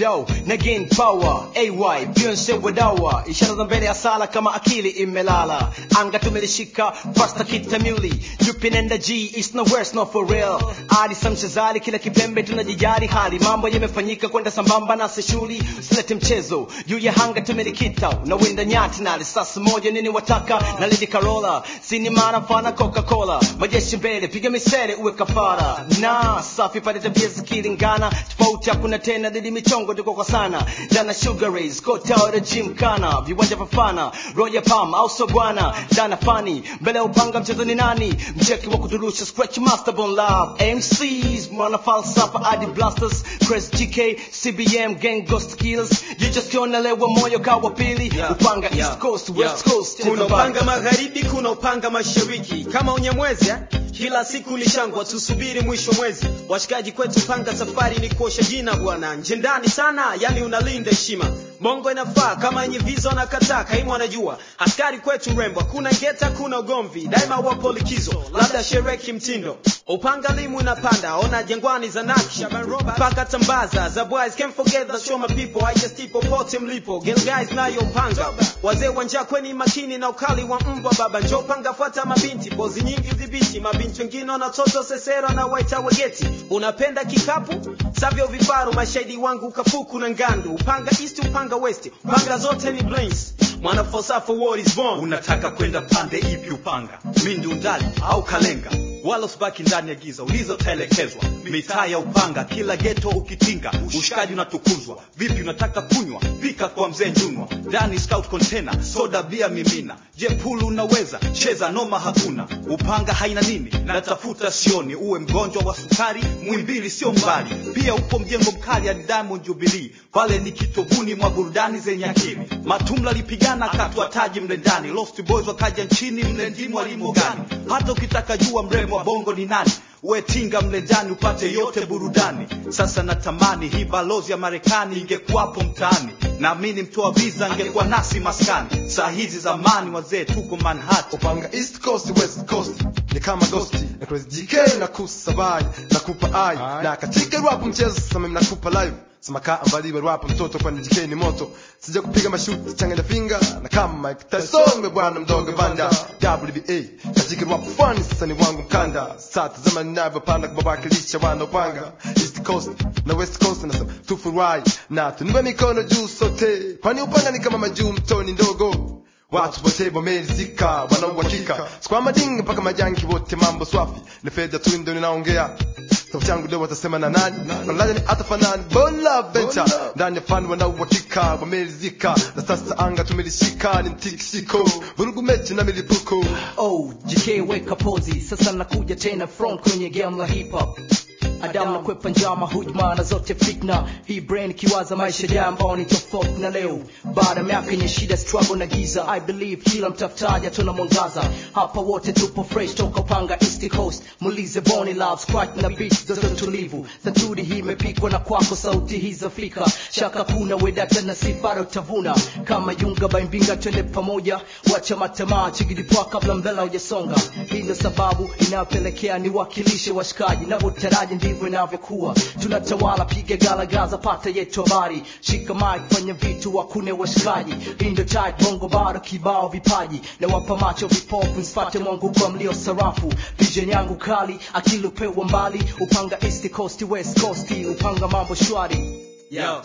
yo na gain power ay Beyonce wadawa ishara za mbele ya sala kama akili imelala anga tumelishika fasta kitamuli jupinenda g is no worse not for real adi samshazali kila kipembe tunajijali hali mambo yamefanyika kwenda sambamba na seshuli usilete mchezo juu ya hanga tumelikita unawinda nyati na risasi moja nini wataka na lady carola sini maana mfana coca-cola majeshi mbele piga misele uwe kafara na safi pale tabia zikilingana tofauti hakuna tena dhidi michongo tuko kwa sana dana sugar rays kota ora gym kana viwanja vafana roya palm au so bwana dana fani mbele ya upanga mchezo ni nani mcheki wa kuturusha scratch master bon love MCs mwana falsafa adi blasters Chris GK CBM gang ghost killers you just kiona lewa moyo kawa pili Yeah, upanga yeah, east coast yeah. west coast kuna cheza upanga banga. magharibi kuna upanga mashariki kama unyamwezi eh? kila siku ni shangwa tusubiri mwisho mwezi washikaji kwetu panga safari ni kuosha jina bwana nje ndani sana yani unalinda heshima bongo inafaa kama yenye viza wanakataa kaimu anajua askari kwetu rembo hakuna ngeta kuna ugomvi daima wapo likizo labda sherehe kimtindo upanga limu inapanda ona jangwani za nakshi paka tambaza za boys can't forget the show my people I just tipo pote mlipo girl guys nayo panga wazee wanja kweni makini na ukali wa mbwa baba njo panga fuata mabinti bozi nyingi udhibiti mabinti wengine wanatoto sesero na waita wegeti unapenda kikapu savyo vifaru mashahidi wangu kafuku na ngandu upanga east upanga west panga zote ni blains mwana falsafa war is born unataka kwenda pande ipi upanga mindi undali au kalenga wala usibaki ndani ya giza ulizotelekezwa mitaa ya upanga kila geto ukitinga ushikaji unatukuzwa vipi unataka kunywa pika kwa mzee njunwa ndani scout container soda bia mimina je pulu unaweza cheza noma hakuna upanga haina nini natafuta sioni uwe mgonjwa wa sukari mwimbili sio mbali pia upo mjengo mkali ya diamond jubilee pale ni kitovuni mwa burudani zenye akili matumla lipigana katwa taji mle ndani lost boys wakaja nchini mle ndimu walimo gani hata ukitaka jua mrembo wa bongo ni nani wetinga mle ndani upate yote burudani sasa natamani hii balozi ya marekani ingekuwapo mtaani naamini mtoa visa angekuwa nasi maskani saa hizi zamani wazee tuko manhattan upanga east coast west coast ni kama ghosti na Chris GK na kusabai na kupa ai na katika rap mchezo sasa mimi nakupa live sema kaa ambaliwe rap mtoto kwani GK ni moto sija kupiga mashuti changanya finger na kama Mike Tyson me bwana mdogo banda WBA katika rap fun sasa ni wangu mkanda sasa zama ninavyopanda kubawakilisha wana upanga east coast na west coast na tufurahi na tunue mikono juu sote kwani upanga ni kama majuu mtoni ndogo watu wote wamerizika wanauhakika sikwa madinga mpaka majanki wote mambo swafi ni fedha tu ndio ninaongea sauti yangu leo watasema na nani wanalaja ni atafanani bola venture ndani ya fani wanauhakika wamerizika na sasa anga tumelishika ni mtikisiko vurugu mechi na milipuko oh GK weka pozi sasa nakuja tena front kwenye game la hip hop Adam na kwepa njama hujma na zote fitna hii brain ikiwaza maisha ya ambao ni tofauti na leo baada ya miaka yenye shida struggle na giza I believe kila mtafutaji atona mwangaza hapa wote tupo fresh toka panga east coast mulize boni love scratch na beat zote tulivu satudi hii imepikwa na kwako sauti hii zafika shaka kuna wedata na sifara utavuna kama yunga baimbinga twende pamoja wacha matamaa chigidipwa kabla mbela hujasonga hii ndio sababu inayopelekea niwakilishe washikaji navyotaraji ndivyo inavyokuwa tunatawala piga galagaza pata yetu habari shika mic fanya vitu wakune washikaji hii ndio tight bongo bado kibao vipaji na wapa macho vipofu nsipate mwangu kwa mlio sarafu vision yangu kali akili upewa mbali upanga east coast west coast upanga mambo shwari Yo.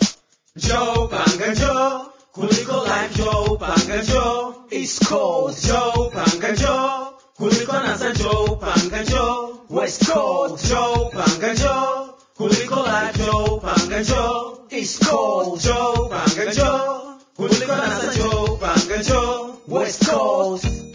Joe panga Joe kuliko life Joe panga Joe east coast Joe panga Joe kuliko nasa Joe panga Joe west coast Joe panga Joe kuliko life Joe panga Joe east coast Joe panga Joe kuliko nasa Joe panga Joe west coast